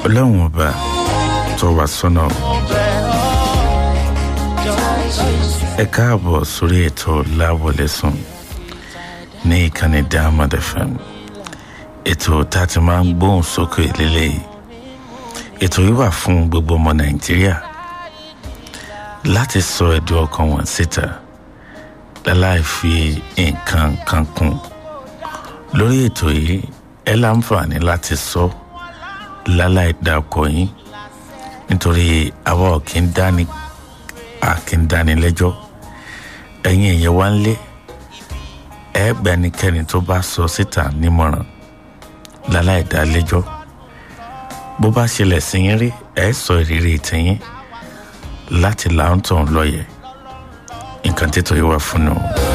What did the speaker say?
ọlọ́run ọba tó wà sọ́nà ẹ káàbọ̀ sórí ètò láwọlẹ́sùn ní ìkànnì diamond fm ètò tá a ti máa ń gbóhùn sókè lélẹ́yìí ètò yìí wà fún gbogbo ọmọ nàìjíríà láti sọ ẹ̀dùn ọkàn wọn síta láláì fi nǹkan kan kún lórí ètò yìí ẹ láǹfààní láti sọ láláì dá ọkọ yín nítorí àwa ò kí ń dání a kì ń dání lẹ́jọ́ ẹ̀yin èèyàn wá ń lé ẹ̀ẹ́gbẹ́nikẹ́ni tó bá sọ síta nímọ̀ràn láláì dá lẹ́jọ́ bó bá ṣẹlẹ̀ sí yín rí ẹ̀ sọ ìrírí tiyín láti láǹtọ̀ lọ́yẹ̀ nǹkan tètò yìí wà fún un.